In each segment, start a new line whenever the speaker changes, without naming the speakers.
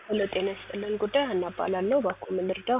ሄሎ ጤና ይስጥልን ጉዳይ ሀና እባላለሁ። እባክዎ ምን ልርዳው?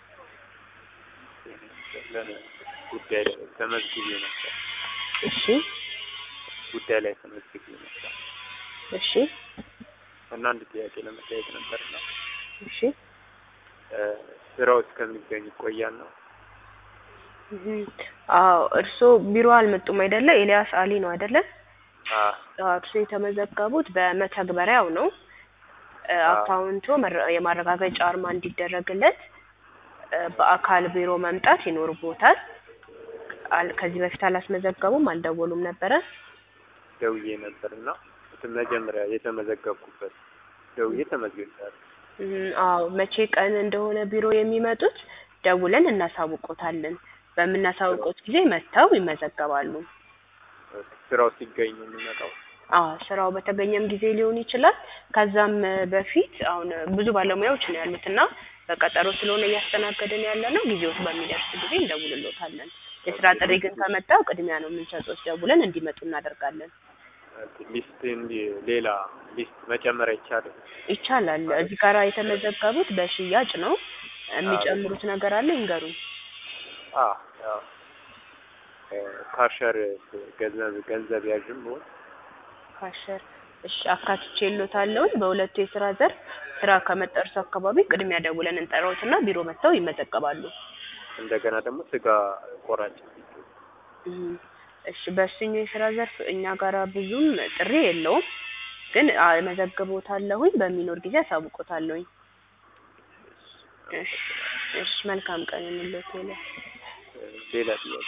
ጉዳይ ላይ ተመዝግቤ ነበር።
እሺ
ጉዳይ ላይ ተመዝግቤ ነበር
እሺ
እና አንድ ጥያቄ ለመጠየቅ ነበርና
እሺ
ስራው እስከሚገኝ ይቆያል ነው?
እም፣ አዎ እርስዎ ቢሮ አልመጡም አይደለ? ኤልያስ አሊ ነው አይደለ?
አዎ
አዎ እርስዎ የተመዘገቡት በመተግበሪያው ነው። እ
አዎ።
አካውንቶ መረ- የማረጋገጫ አርማ እንዲደረግለት እ በአካል ቢሮ መምጣት ይኖርብዎታል። አል- ከዚህ በፊት አላስመዘገቡም? አልደወሉም ነበረ?
ደውዬ ነበርና መጀመሪያ የተመዘገብኩበት ደውዬ ተመዝግቤያለሁ።
እም፣ አዎ መቼ ቀን እንደሆነ ቢሮ የሚመጡት ደውለን እናሳውቆታለን። በምናሳውቆት ጊዜ መጥተው ይመዘገባሉ።
ስራው ሲገኝ ነው የምመጣው።
አዎ ስራው በተገኘም ጊዜ ሊሆን ይችላል። ከዛም በፊት አሁን ብዙ ባለሙያዎች ነው ያሉት እና በቀጠሮ ስለሆነ እያስተናገድን ያለ ነው። ጊዜዎች በሚደርስ ጊዜ እንደውልሎታለን። የስራ ጥሪ ግን ከመጣው ቅድሚያ ነው የምንሰጡት። ደውለን እንዲመጡ እናደርጋለን።
ሊስት እንዲ ሌላ ሊስት መጨመር አይቻልም?
ይቻላል። እዚህ ጋር የተመዘገቡት በሽያጭ ነው። የሚጨምሩት ነገር አለ ይንገሩኝ።
አዎ ያው ካሸር ገንዘብ ገንዘብ ያዥም ብሆን
ካሸር እሺ፣ አካትቼ እሎታለሁ። በሁለቱ የስራ ዘርፍ ስራ ከመጠርሱ አካባቢ ቅድሚያ ደውለን እንጠራዎትና ቢሮ መጥተው ይመዘገባሉ።
እንደገና ደግሞ ስጋ ቆራጭ
እም፣ እሺ በእሱኛው የስራ ዘርፍ እኛ ጋራ ብዙም ጥሪ የለውም፣ ግን እመዘግቦታለሁኝ። በሚኖር ጊዜ አሳውቆታለሁኝ። እሺ እሺ፣ መልካም ቀን እንሎት ሌላ
ሌላ ጥያቄ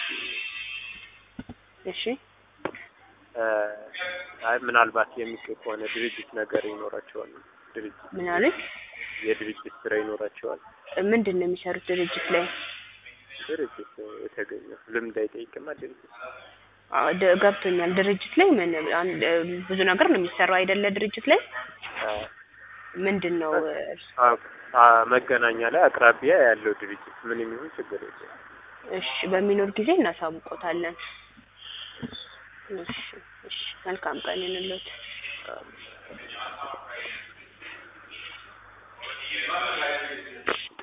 እሺ
እ አይ ምናልባት የሚገኝ ከሆነ ድርጅት ነገር ይኖራቸዋል። ድርጅት
ምን አሉኝ?
የድርጅት ስራ ይኖራቸዋል።
ምንድን ነው የሚሰሩት ድርጅት ላይ?
ድርጅት የተገኘው ልምድ አይጠይቅማ ድርጅት
አዎ ደ- ገብቶኛል። ድርጅት ላይ ምን አንድ ብዙ ነገር ነው የሚሰራው አይደለ? ድርጅት ላይ
አ-
ምንድን ነው
አ- አ- መገናኛ ላይ አቅራቢያ ያለው ድርጅት ምን የሚሆን ችግር የለም።
እሺ በሚኖር ጊዜ እናሳውቆታለን። እሺ እሺ መልካም ቀን ይሁንልዎት።
አ-